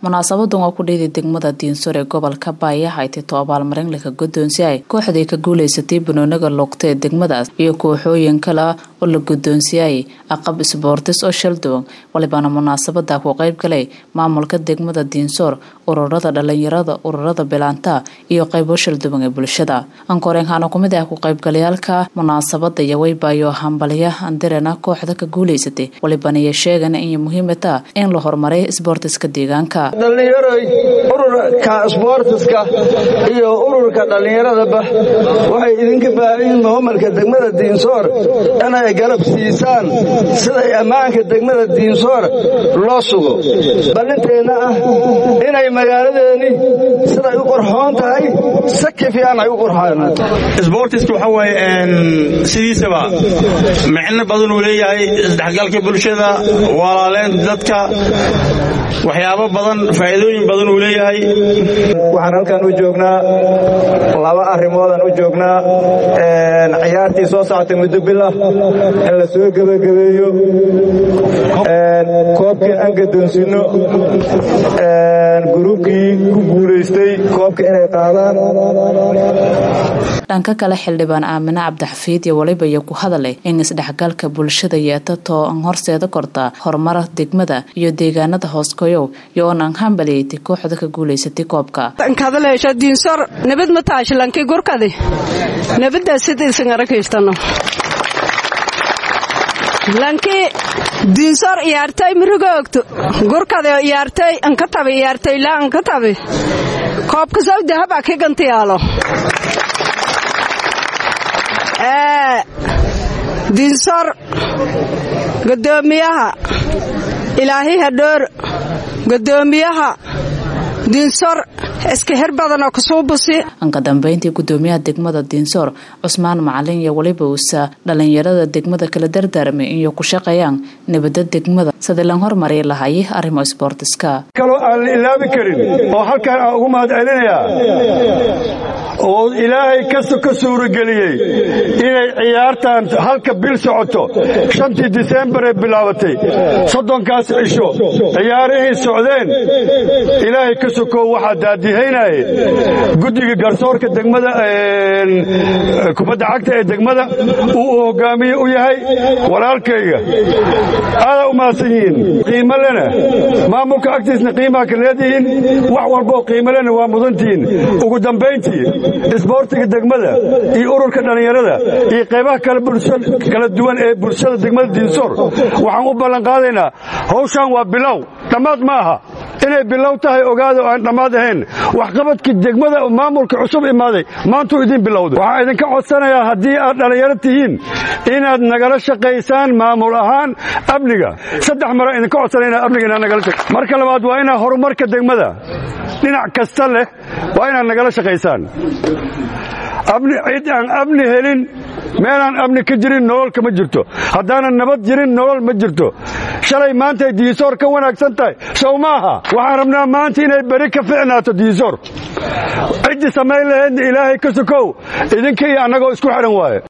munaasabadan oo ku dhiiday degmada diinsor ee gobolka baaya ay tito abaalmarin laka guddoonsiyay kooxdii ka guulaysatay banooniga luugta ee degmadaas iyo kooxooyin kale oo la guddoonsiyay aqab isboortis oo shalduwan walibana munaasabada ku qayb galay maamulka degmada diinsoor ururada dhalinyarada ururada bilaanta iyo qaybo shalduwan ee bulshada ankoreenkaana kumid ah ku qaybgalayaalka munaasabada yaweybayo hambalya andirena kooxda ka guulaysatay walibana iyo sheegana inay muhiimata in la horumaray isboortiska deegaanka dhallinyaroy ururka isboortiska iyo ururka dhallinyaradaba waxay idinka baahanyiin maamulka degmada diinsoor inay garab siisaan siday ammaanka degmada diinsoor loo sugo ballinteenna ah inay magaaladeeni siday u qorxoon tahay saki fiican ay u qorxoonaan isboortiska waxaa waaye sidiisaba micno badan uu leeyahay isdhexgalka bulshada walaaleynta dadka waxyaabo badan faa'iidooyin badan uu leeyahay waxaan halkan u joognaa laba arrimoodaan u joognaa ciyaartii soo socotay muddo bilah in la soo gebagabeeyo koobkii aan gadoonsinno gruubkii ku guulaystay koobka inay qaadaan dhanka kale xildhibaan aamine cabdixafiid iyo waliba iyo ku hadalay in isdhexgalka bulshada yeetato an horseeda korta horumara degmada iyo deegaanada hooskoyow iyo oon an hambaliyeytay kooxda ka guulaysatay koobka nkadaleesha diinsor nabad ma taashlanki gurkadi nabaddaa sidaysan arakaystano lanki diinsor iyaartay mirigoogto gurkade iyaartay anka tabi iyaartay laa anka tabi koobka saw dahab a kigantiyaalo diinsor godoomiyaha ilaahi hadhoor godoomiyaha diinsor iska hir badanoo kasuubusi anka dambeyntii gudoomiyaha degmada diinsoor cusmaan macalin iyo waliba uusa dhalinyarada degmada kala dardaarmay inay ku shaqeeyaan nabada degmada sidii lan hormari lahay arrimo isboortiska kaloo aan la ilaabi karin oo halkaan aan ugu mahad celinayaa oo ilaahay kasta ka suurageliyey inay ciyaartan halka bil socoto shantii disembar ee bilaabatay soddonkaas cisho ciyaarihii socdeen ilaahay ka sokow waxaa daadihaynaye guddiga garsoorka degmada kubadda cagta ee degmada uu u hogaamiye u yahay walaalkayga aadaa u mahadsan yihiin qiimo lena maamulka agtiisna qiimaha ka leedihiin wax walboo qiimo lena waa mudantihiin ugu dambayntii isboortiga degmada iyo ururka dhallinyarada iyo qaybaha kala duwan ee bulshada degmada diinsoor waxaan u ballanqaadaynaa hawshan waa bilow dhammaad ma aha inay bilow tahay ogaada oo aan dhammaad ahayn waxqabadkii degmada maamulka cusub imaaday maantuu idiin bilowday waxaan idinka codsanayaa haddii aad dhallinyaro tihiin inaad nagala shaqaysaan maamul ahaan amniga saddex mara idinka codsanaya inaad amniga inaad nagala shaq marka labaad waa inaad horumarka degmada dhinac kasta leh waa inaad nagala shaqaysaan cid aan amni helin meelaan amni ka jirin nolol kama jirto haddaanan nabad jirin nolol ma jirto shalay maantay diisoor ka wanaagsan tahay sow maaha waxaan rabnaa maanta inay beri ka ficnaato diisoor ciddii samayn lahaydna ilaahay ka sokow idinka iyo annagoo isku xidhan waaye